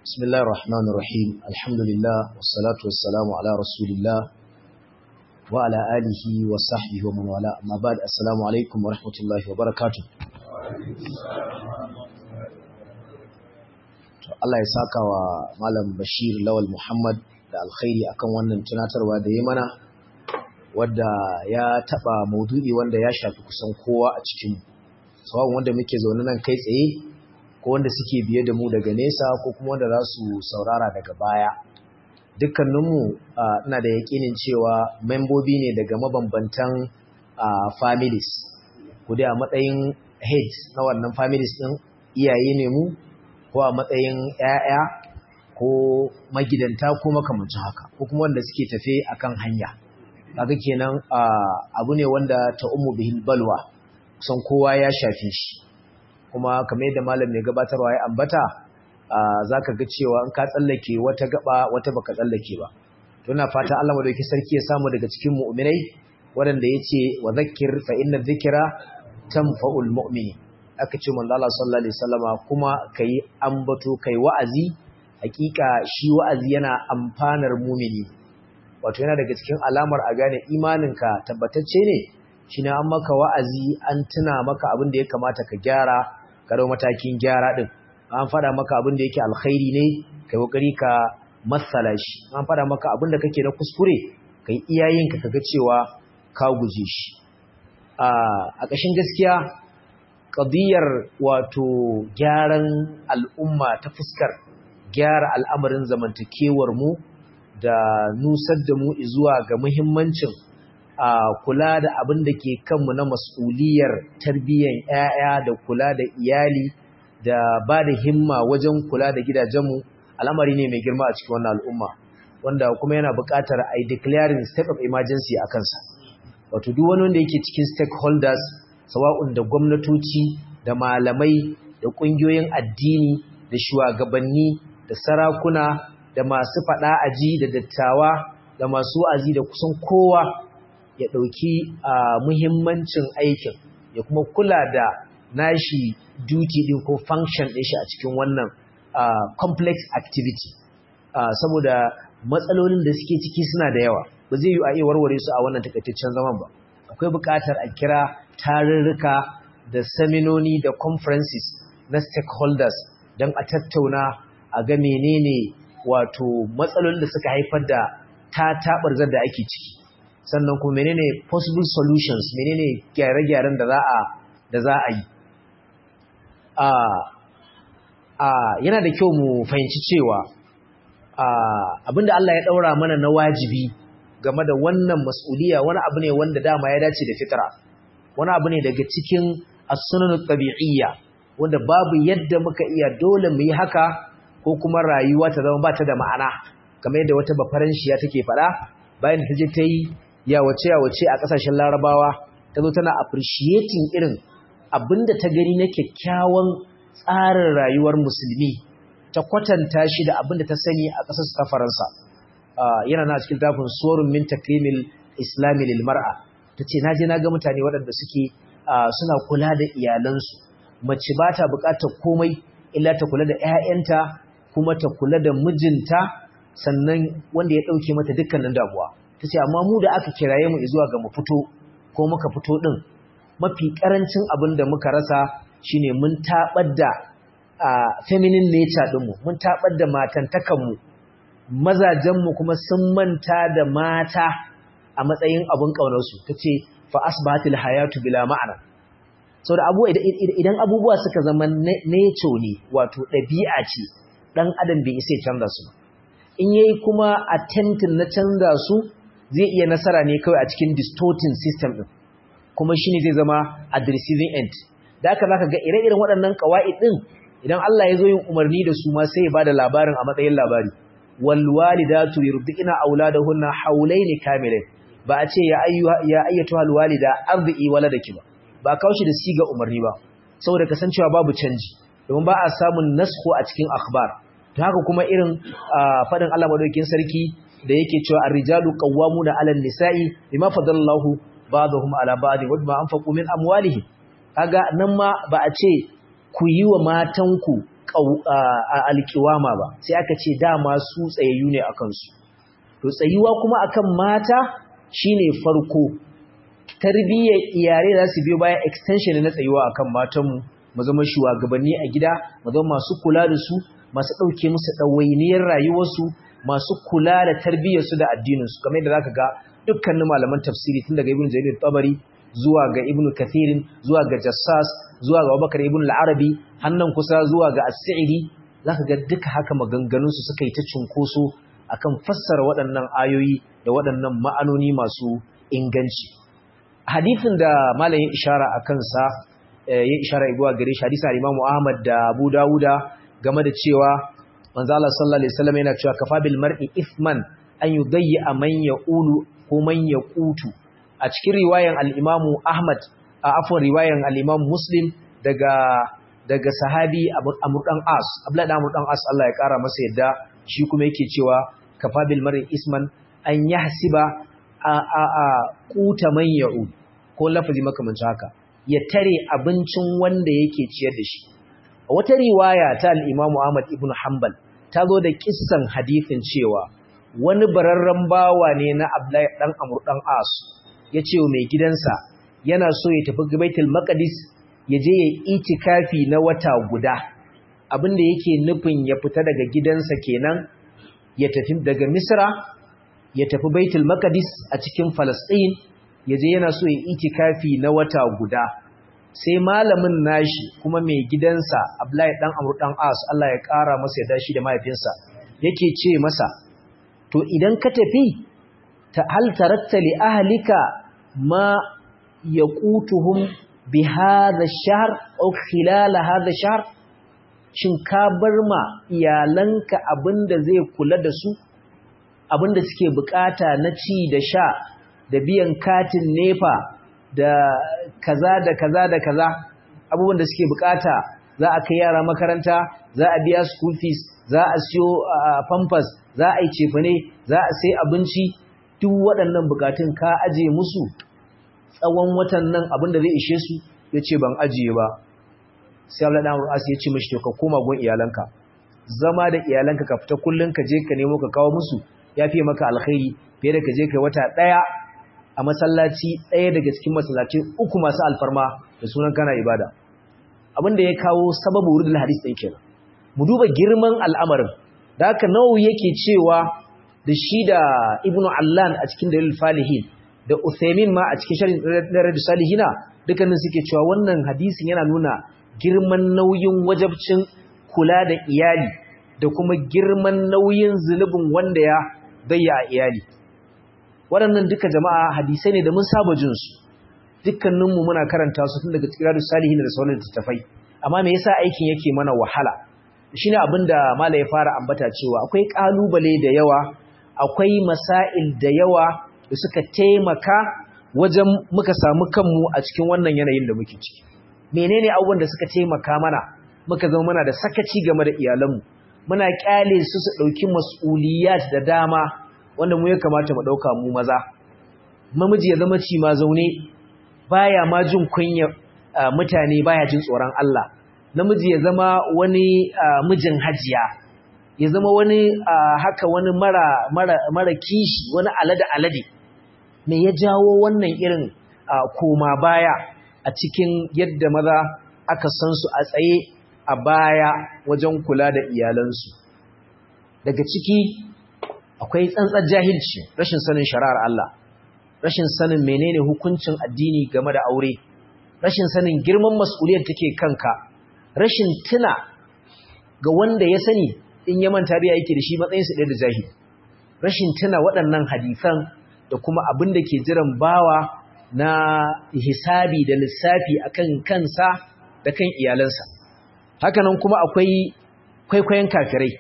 بسم الله الرحمن الرحيم الحمد لله والصلاة والسلام على رسول الله وعلى آله وصحبه ومن والاه أما بعد السلام عليكم ورحمة الله وبركاته Allah ya saka wa Malam Bashir Lawal Muhammad da alkhairi akan wannan tunatarwa da ya mana wadda ya taba maudu'i wanda ya shafi kusan kowa a cikin sawan wanda muke zaune nan kai tsaye ko wanda suke biye da mu daga nesa ko kuma wanda za su saurara daga baya dukkaninmu ina da yakinin cewa membobi ne daga mabambantan families ku dai a matsayin head na wannan families din iyaye ne mu ko a matsayin 'ya'ya ko magidanta ko makamancin haka ko kuma wanda suke tafe akan hanya kaga kenan abu ne wanda ta ummu bihil balwa kusan kowa ya shafe shi kuma kamar yadda malam mai gabatarwa ya ambata zaka ga cewa in ka tsallake wata gaba wata baka tsallake ba to ina fata Allah madauki sarki ya samu daga cikin mu'minai waɗanda yace wa zakkir fa inna dhikra tanfa'ul mu'mini aka ce manzo Allah sallallahu alaihi wasallama kuma kai ambato kai wa'azi hakika shi wa'azi yana amfanar mu'mini wato yana daga cikin alamar a gane imaninka tabbatacce ne shine an maka wa'azi an tuna maka abin da ya kamata ka gyara ka dau matakin gyara din an fada maka abin da yake alkhairi ne kai kokari ka matsala shi an fada maka abin da kake na kuskure kai iyayenka kaga cewa ka guje shi a ƙashin gaskiya ƙadiyar wato gyaran al'umma ta fuskar gyara al'amarin zamantakewar mu da nusar da mu zuwa ga muhimmancin a kula da abin da ke kanmu na mas'uliyar tarbiyyar 'ya'ya da kula da iyali da ba da himma wajen kula da gidajenmu al'amari ne mai girma a cikin wannan al'umma wanda kuma yana buƙatar a yi declaring state of emergency a kansa wato duk wani wanda yake cikin stakeholders sawa'un da gwamnatoci da malamai da ƙungiyoyin addini da shugabanni da sarakuna da masu faɗa aji da dattawa da masu wa'azi da kusan kowa ya ɗauki muhimmancin aikin ya kuma kula da nashi duty ɗin ko function ɗin shi a cikin wannan complex activity saboda matsalolin da suke ciki suna da yawa ba zai yi a iya warware su a wannan takaitaccen zaman ba akwai buƙatar a kira tarurruka da seminoni da conferences na stakeholders don a tattauna a ga menene wato matsalolin da suka haifar da ta taɓarzar da ake ciki sannan kuma menene possible solutions menene gyare-gyaren da za a da za a yi yana da kyau mu fahimci cewa abinda Allah ya ɗaura mana na wajibi game da wannan mas'uliya wani abu ne wanda dama ya dace da fitra wani abu ne daga cikin as-sunan tabi'iyya wanda babu yadda muka iya dole mu yi haka ko kuma rayuwa ta zama ba ta da ma'ana kamar yadda wata bafaranshiya take faɗa bayan ta je ta yi yawace yawace a ƙasashen larabawa ta zo tana appreciating irin abinda ta gani na kyakkyawan tsarin rayuwar musulmi ta kwatanta shi da abinda ta sani a ƙasar ta faransa yana na cikin tafin suwarun min takrimil islami lil mar'a ta ce na je na ga mutane waɗanda suke suna kula da iyalansu mace ba ta buƙatar komai illa ta kula da 'ya'yanta kuma ta kula da mijinta sannan wanda ya ɗauke mata dukkanin damuwa ta ce amma mu da aka kiraye mu zuwa ga mu fito ko muka fito ɗin mafi ƙarancin abin da muka rasa shine mun taɓar da feminine nature ɗinmu mun taɓar da matantakanmu mazajenmu kuma sun manta da mata a matsayin abin ƙaunarsu ta ce fa asbahatil hayatu bila ma'ana sau da idan abubuwa suka zama nature ne wato ɗabi'a ce ɗan adam bai isa canza su in yayi kuma attempting na canza su zai iya nasara ne kawai a cikin distorting system ɗin kuma shine zai zama at the receiving end da haka zaka ga ire-iren waɗannan qawaid ɗin idan Allah ya zo yin umarni da su ma sai ya bada labarin a matsayin labari wal walidatu yurdina auladahunna hawlayn kamilain ba a ce ya ayyuha ya ayyatuha al walida ardi waladaki ba ba kawo shi da siga umarni ba saboda kasancewa babu canji domin ba a samun naskho a cikin akhbar to haka kuma irin fadin Allah madaukakin sarki da yake cewa ar-rijalu qawwamuna 'ala an-nisa'i bima fadalallahu ba'dahum 'ala ba'd wa bima anfaqu min amwalihim kaga nan ma ba a ce ku yi wa matanku alkiwama ba sai aka ce dama su tsayayyu ne a kansu to tsayuwa kuma akan mata shine farko tarbiyyar iyare za su biyo baya extension na tsayuwa akan matanmu mu zama shugabanni a gida mu zama masu kula da su masu ɗauke musu ɗawainiyar rayuwarsu masu kula da tarbiyyarsu da addininsu kamar yadda zaka ga dukkanin malaman tafsiri tun daga ibn jarir tabari zuwa ga ibn kathirin zuwa ga jassas zuwa ga abubakar ibn al-arabi hannan kusa zuwa ga as-sa'idi zaka ga duka haka maganganun su suka yi ta cunkoso akan fassara waɗannan ayoyi da waɗannan ma'anoni masu inganci hadisin da malamin ishara akan sa ya ishara zuwa gare shi hadisi al-Imam Ahmad da Abu Dawuda game da cewa manzo Allah sallallahu alaihi wasallam yana cewa kafa bil mar'i ithman an yudayya man yaqulu ko man yaqutu a cikin riwayan al-Imam Ahmad a afwan riwayan al-Imam Muslim daga daga sahabi Amr dan As Abdullah dan Amr dan As Allah ya kara masa yadda shi kuma yake cewa kafa bil mar'i isman an yahsiba a a a quta man ya'ud ko lafazi makamancin haka ya tare abincin wanda yake ciyar da shi a wata riwaya ta al-Imam Ahmad ibn Hanbal ta zo da kissan hadisin cewa wani bararren bawa ne na Abdullahi dan Amr dan As ya ce mai gidansa yana so ya tafi Baitul Maqdis ya je ya itikafi na wata guda abinda yake nufin ya fita daga gidansa kenan ya tafi daga Misra ya tafi Baitul Maqdis a cikin Palestine ya je yana so ya itikafi na wata guda sai malamin nashi kuma mai gidansa Abdullahi dan Amr dan As Allah ya kara masa ya dashi da mahaifinsa yake ce masa to idan ka tafi ta hal taratta li ahlika ma yaqutuhum bi hadha ash-shahr aw khilal hadha ash-shahr shin ka bar ma iyalanka abinda zai kula da su abinda suke bukata na ci da sha da biyan katin nefa da kaza da kaza da kaza abubuwan da suke bukata za a kai yara makaranta za a biya school fees za a siyo pampers za a yi cefane za a sai abinci duk waɗannan bukatun ka ajiye musu tsawon watan nan abin da zai ishe su ya ce ban ajiye ba sai Allah ɗan ru'as ya ce mashi to ka koma gun iyalanka zama da iyalanka ka fita kullum ka je ka nemo ka kawo musu ya fiye maka alkhairi fiye da ka je ka wata ɗaya a masallaci ɗaya daga cikin masallaci uku masu alfarma da sunan kana ibada abin da ya kawo sababu wurin hadis ɗin kenan mu duba girman al'amarin da haka nawawi yake cewa da shi da ibnu allan a cikin dalil falihin da uthaymin ma a cikin sharhin radu salihina dukkanin suke cewa wannan hadisin yana nuna girman nauyin wajabcin kula da iyali da kuma girman nauyin zunubin wanda ya bayya a iyali waɗannan duka jama'a hadisai ne da mun saba jin su dukkaninmu muna karanta su tun daga tsiradu salihin da sauran littattafai amma me yasa aikin yake mana wahala shine abin da mala ya fara ambata cewa akwai kalubale da yawa akwai masail da yawa da suka taimaka wajen muka samu kanmu a cikin wannan yanayin da muke ciki menene abubuwan da suka taimaka mana muka zama muna da sakaci game da iyalanmu muna kyale su su dauki mas'uliyat da dama wanda mu ya kamata mu dauka mu maza mamiji ya zama ci ma zaune baya ma jin kunya mutane baya jin tsoron Allah namiji ya zama wani mijin hajiya ya zama wani haka wani mara mara mara kishi wani alade alade me ya jawo wannan irin koma baya a cikin yadda maza aka san su a tsaye a baya wajen kula da iyalansu daga ciki akwai tsantsar jahilci rashin sanin shari'ar Allah rashin sanin menene hukuncin addini game da aure rashin sanin girman mas'uliyar take kanka rashin tuna ga wanda ya sani in ya manta da yake da shi matsayin su ɗaya da jahili rashin tuna waɗannan hadisan da kuma abin da ke jiran bawa na hisabi da lissafi akan kansa da kan iyalansa hakanan kuma akwai kwaikwayon kafirai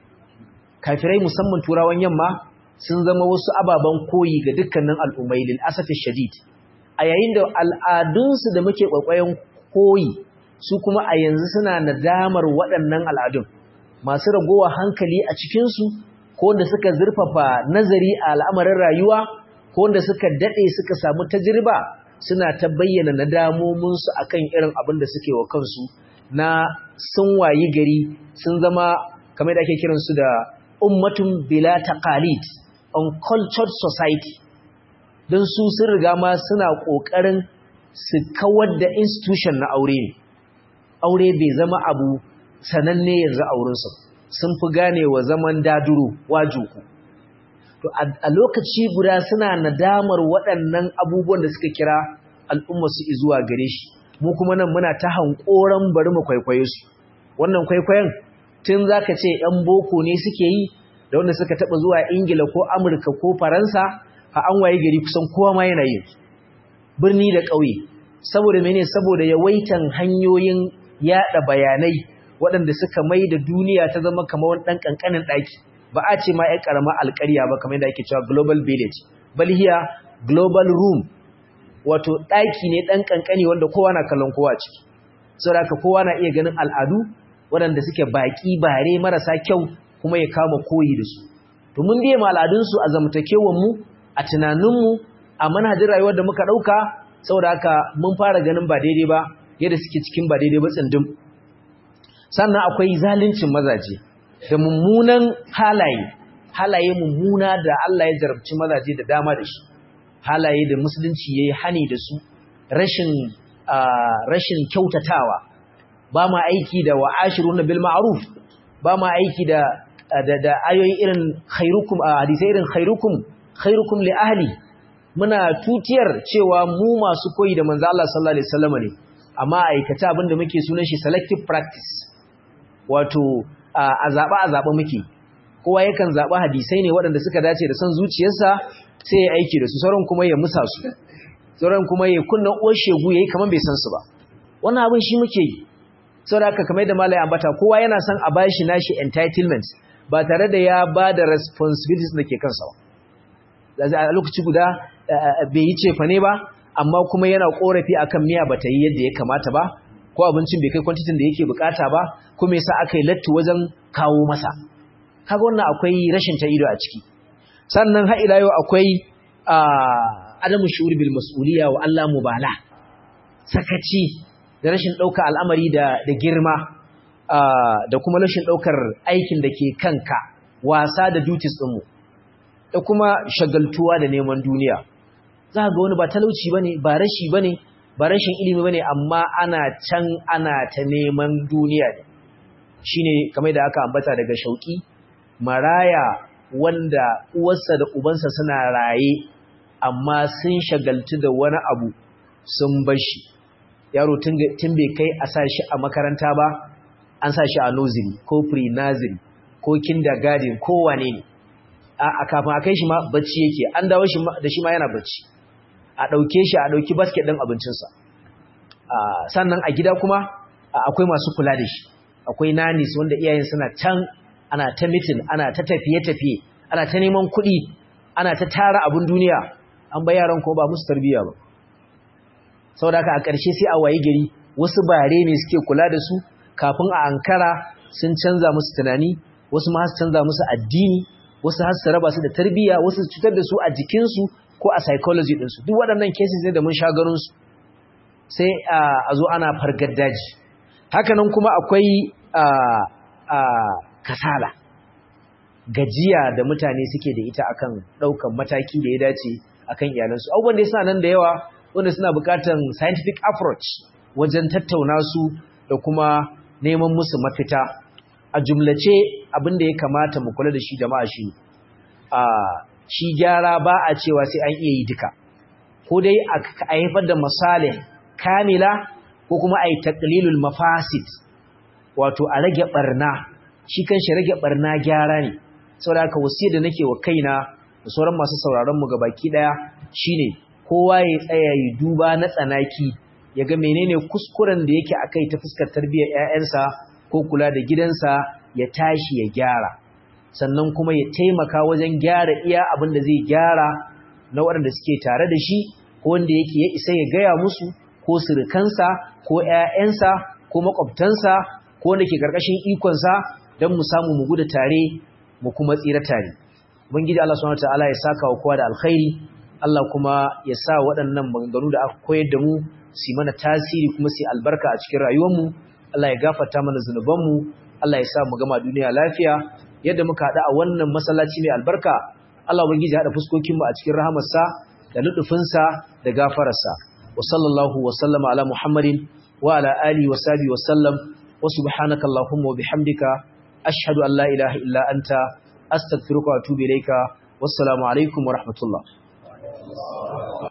kafirai musamman turawan yamma sun zama wasu ababen koyi ga dukkanin al'ummai lil asafi shadid a yayin da al'adunsu da muke kwaikwayon koyi su kuma a yanzu suna nadamar waɗannan al'adun masu ragowa hankali a cikinsu ko wanda suka zurfafa nazari a al'amarin rayuwa ko wanda suka daɗe suka samu tajirba suna ta bayyana nadamominsu akan irin abin da suke wa kansu na sun wayi gari sun zama kamar da ake kiransu da ummatun bila taqalid uncultured society don su sun riga ma suna ƙoƙarin su kawar da institution na aure ne aure bai zama abu sananne yanzu aurensu sun fi gane wa zaman daduro wajuku to a lokaci guda suna nadamar waɗannan abubuwan da suka kira al'umma su zuwa gare shi mu kuma nan muna ta hankoran bari mu kwaikwaye su wannan kwaikwayon tun zaka ce ‘yan boko ne suke yi da wanda suka taɓa zuwa ingila ko amurka ko faransa a an waye gari kusan kowa ma yana yin birni da ƙauye saboda mene saboda yawaitan hanyoyin yada bayanai waɗanda suka mai da duniya ta zama kamar wani ɗan ƙanƙanin ɗaki ba a ce ma ‘yan ƙarama alƙarya ba kamar yadda ake cewa global village bal hiya global room wato ɗaki ne ɗan ƙanƙani wanda kowa na kallon kowa ciki saboda haka kowa na iya ganin al'adu waɗanda suke baƙi bare marasa kyau kuma ya kama koyi da su to mun biye ma al'adunsu a zamantakewanmu a tunaninmu a manhajin rayuwar da muka ɗauka saboda haka mun fara ganin ba daidai ba yadda suke cikin ba daidai ba tsindin sannan akwai zaluncin mazaje da mummunan halaye halaye mummuna da Allah ya jarabci mazaje da dama da shi halaye da musulunci yayi hani da su rashin rashin kyautatawa ba ma aiki da wa'ashiruna bil ma'ruf ba ma aiki da da ayoyi irin khairukum hadisai irin khairukum khairukum li ahli muna tutiyar cewa mu masu koyi da manzo Allah sallallahu alaihi wasallam ne amma aikata abinda muke sunan shi selective practice wato a zaba a zaba muke kowa yakan zaba hadisai ne waɗanda suka dace da son zuciyarsa sai ya aiki da su sauran kuma ya musa su sauran kuma ya kunna uwar shegu yayi kaman bai san su ba wannan abin shi muke yi saboda haka kamar da malai ambata kowa yana son a bashi nashi entitlement ba tare da ya ba da responsibilities da ke kansa ba a lokaci guda bai yi cefa ne ba amma kuma yana korafi akan miya ba ta yi yadda ya kamata ba ko abincin bai kai kwantitin da yake bukata ba kuma yasa aka yi latti wajen kawo masa kaga wannan akwai rashin ta ido a ciki sannan har ila yau akwai adamu shu'ur bil mas'uliyya wa Allah mubala sakaci da rashin ɗauka al'amari da girma da kuma rashin ɗaukar aikin da ke kanka wasa da duties ɗinmu da kuma shagaltuwa da neman duniya za ga wani ba talauci ba ne ba rashi ba ne ba rashin ilimi ba ne amma ana can ana ta neman duniya ne shi ne kamar da aka ambata daga shauƙi maraya wanda uwarsa da ubansa suna raye amma sun shagaltu da wani abu sun bashi yaro tun bai kai a sa shi a makaranta ba an sa shi a nursery ko pre-nursery ko kindergarten ko wane ne a kafin a kai shi ma bacci yake an dawo shi da shi ma yana bacci a ɗauke shi a ɗauki basket ɗin abincinsa sannan a gida kuma akwai masu kula da shi akwai nanis wanda iyayen suna can ana ta mitin ana ta tafiye-tafiye ana ta neman kuɗi ana ta tara abin duniya an ba yaran ko ba musu tarbiyya ba saboda haka a ƙarshe sai a waye gari wasu bare ne suke kula da su kafin a ankara sun canza musu tunani wasu ma su canza musu addini wasu har su raba su da tarbiyya wasu su cutar da su a jikinsu ko a psychology ɗinsu duk waɗannan cases ne da mun sha ganin su sai a zo ana fargar daji hakanan kuma akwai kasala gajiya da mutane suke da ita akan ɗaukan mataki da ya dace akan iyalansu abubuwan da suna nan da yawa wanda suna buƙatar scientific approach wajen tattauna su da kuma neman musu mafita a jumlace abin da ya kamata mu kula da shi jama'a shi a shi gyara ba a cewa sai an iya yi duka ko dai a haifar da masalih kamila ko kuma a yi taqlilul mafasid wato a rage barna shi kanshi rage barna gyara ne saboda haka wasiyar da nake wa kaina da sauran masu sauraron mu gabaki daya shine kowa ya tsaya ya duba na tsanaki ya ga menene kuskuren da yake akai ta fuskar tarbiyyar ƴaƴansa ko kula da gidansa ya tashi ya gyara sannan kuma ya taimaka wajen gyara iya abin da zai gyara na waɗanda suke tare da shi ko wanda yake ya isa ya gaya musu ko surukansa ko ƴaƴansa ko makwabtansa ko wanda ke karkashin ikonsa don mu samu mu gudu tare mu kuma tsira tare ubangiji Allah subhanahu wataala ya saka wa kowa da alkhairi Allah kuma ya sa waɗannan maganganu da aka koyar da mu su mana tasiri kuma su albarka a cikin rayuwarmu Allah ya gafarta mana zunubanmu Allah ya sa mu gama duniya lafiya yadda muka haɗu a wannan masallaci mai albarka Allah ubangiji ya haɗa fuskokinmu a cikin rahamarsa da lutufinsa da gafararsa wa sallallahu wa sallama ala muhammadin wa ala alihi wa sahbihi wa sallam wa subhanaka allahumma wa bihamdika ashhadu an la ilaha illa anta astaghfiruka wa atubu ilayka wassalamu alaikum wa rahmatullah